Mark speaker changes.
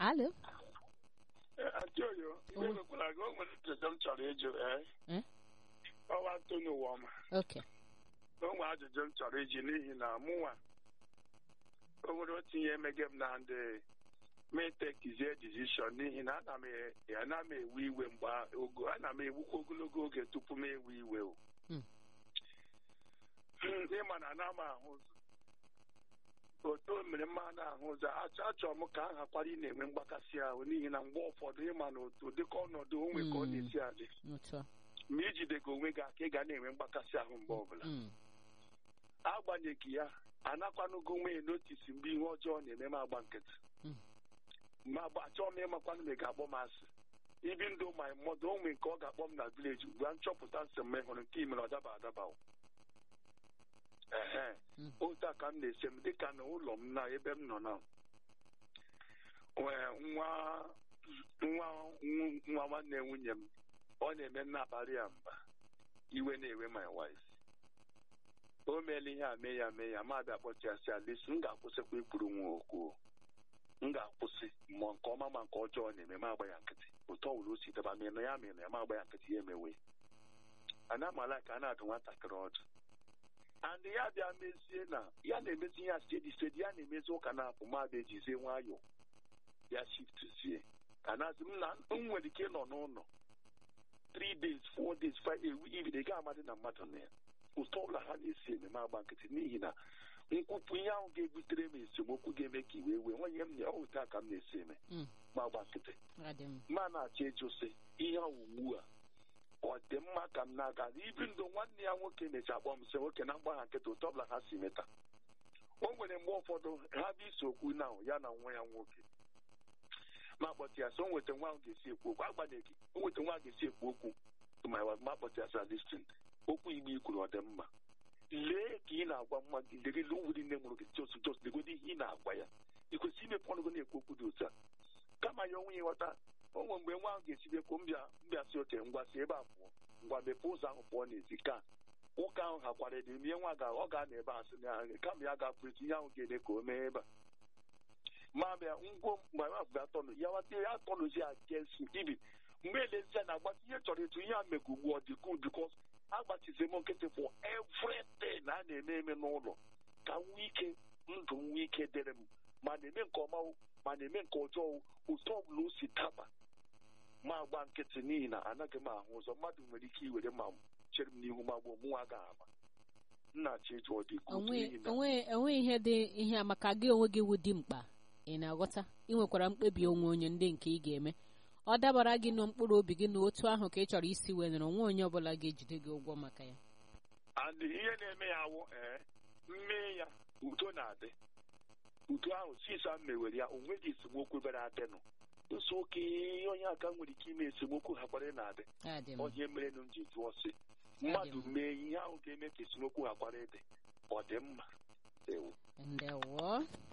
Speaker 1: alo
Speaker 2: Antioyo, iwe nwekwara gị o nwere ajụjụ m chọrọ ịjụ ee
Speaker 1: Eh?
Speaker 2: ọwa Antonio Woma
Speaker 1: oke
Speaker 2: o nwere ajụjụ m chọrọ iji n'ihi na mụnwa o nwere otu ihe emege m na ndị metekizie decision n'ihi na ana m e- ana m ewe iwe mgbe ogo ana m ewukwa ogologo oge tupu m ewe iwe o
Speaker 1: Mm.
Speaker 2: Hmm, ịma na ana m ahụ ụzọ otu o mere mma na-ahụ ụzọ achọ achọrọ m ka a hakwara ị na-enwe mgbakasị ahụ n'ihi na mgbe ụfọdụ ịma na otu dịka ọnọdụ onwe ka ọ
Speaker 1: Mm.
Speaker 2: na-esi adị
Speaker 1: otu a
Speaker 2: ma ijidego onwe gị aka ị ga na-enwe mgbakasị ahụ mgbe ọbụla
Speaker 1: Mm,
Speaker 2: agbanyeghị ya anakwanụgo nwunye n'otisi mgbe ihe ọjọọ na-eme m agba nkịtị
Speaker 1: Mm.
Speaker 2: ma agba achọọ m ịmakwanụ ma ị ga-akpọ m asị ibi ndụ ma mmadụ onwe nke ọ ga-akpọ m na vileji ugbu a nchọpụta nsị m hụrụ nke imere ọ daba adaba o. ehe
Speaker 1: Mm.
Speaker 2: otu a ka m na-ese m dịka na ụlọ m na ebe m nọ na nwee nwa nwa nwa nwanne nwunye m ọ na-eme nna akparị ya mba iwe na-ewe my wife o meela ihe a mee ya mee ya ma bịa kpọchasị alisi m ga-akwụsịkwa ikwuru nwa okwu m ga-akwụsị ma nke ọma ma nke ọjọọ na-eme ma agba ya nkịtị otu ọ wụrụ o si daba mịnụ ya mịnụ ya ma agba ya nkịtị ya emewe ana amala ka a na-adụ nwatakịrị ọdụ and ya bịa mezie na ya na-emezi ihe a stedi stedi ya na-emezi ụka na-apụ ma bịa ejizie nwayọọ ya shiftzie ka na-asị m na m nwere ike ịnọ n'ụlọ 3 days 4 days 5 ewu ibide ga amadị na mmadụ na ya ụtọ ọbụla ha na-esi ememe agba nkịtị n'ihi na nkwupụ ihe ahụ ga-ebutere m esemokwu ga-eme ka iwe wee nwenye m na ya otu a ka m na-esi eme
Speaker 1: mm,
Speaker 2: ma agba nkịtị
Speaker 1: ọ dị m
Speaker 2: ma na-achọ ịjụ sị ihe ahụ ugbu a ọ dị mma ka m na-aga ibi ndụ nwanne ya nwoke mechaa kpọọ m sị nwoke na mgbagha nkịtị ụtọ ọbụla ha si meta o nwere mgbe ụfọdụ ha bụ isi okwu na ya na nwa ya nwoke ma kpọtụ ya sị o nweta nwa ahụ ga-esi ekwu okwu agbanyeghị o nweta nwa ahụ ga-esi ekwu okwu ma ya ma kpọtụ ya sị listin okwu igbo ikwuru ọ dị mma lee ka ị na-agwa mma gị legele owuri nne mụrụ gị jos jos legodi ihe ị na-agwa ya ị kwesịrị imepe ọnụ gị na-ekwu okwu dị otu a kama ya onwe ya ịghọta o nwere mgbe nwa ahụ ga-esi bịakwu mbịa mbịa si oke ngwa si ebe a pụọ ngwa mepee ụzọ ahụ pụọ n'ezi ka nwoke ahụ hakwara ede mie nwa ga ọ ga na ebe a sị na kama ya ga-apụrịta ihe ahụ ga-eme ka o mee ebe a ma bịa ngwo mgbe ahụ bịa tọnụ ya wata ya tọnụzi against ibi mgbe elezia na agbata ihe chọrọ etu ihe a mekwa ugbu ọ dị good because agbachizi m nkịtị for everything a na-eme eme n'ụlọ ka m nwee ike ndụ m nwee ike dịrị m ma na-eme nke ọma o, ma na-eme nke ọjọọ o, otu ọbụla o si daba ma agba nkịtị n'ihi na anaghị m ahụ ụzọ mmadụ nwere ike iwere ma chere m n'ihu ma gbuo mụ nwa ga ama nna chi eju ọ dị good
Speaker 1: onwe
Speaker 2: n'ihi na
Speaker 1: onwe onwe ihe dị ihe a maka gị onwe gị wụ dị mkpa ị na-aghọta ị nwekwara mkpebi onwe onye ndị nke ị ga-eme ọ dabara gị na mkpụrụ obi gị na otu ahụ ka ị chọrọ isi wenere onwe onye ọbụla ga-ejide gị ụgwọ maka ya
Speaker 2: and ihe na-eme ya awụ ee mmee ya udo na-adị udo ahụ sisa m mewere ya onweghị esemokwu bere adịnụ nso oke onye aka nwere ike ime esemokwu ha kwara na-adị
Speaker 1: Ọ dị m
Speaker 2: onye mere nụ m ji jụọ sị mmadụ mee ihe ahụ ga-eme ka esemokwu ha kwara ịdị ọ dị mma ewu
Speaker 1: ndewo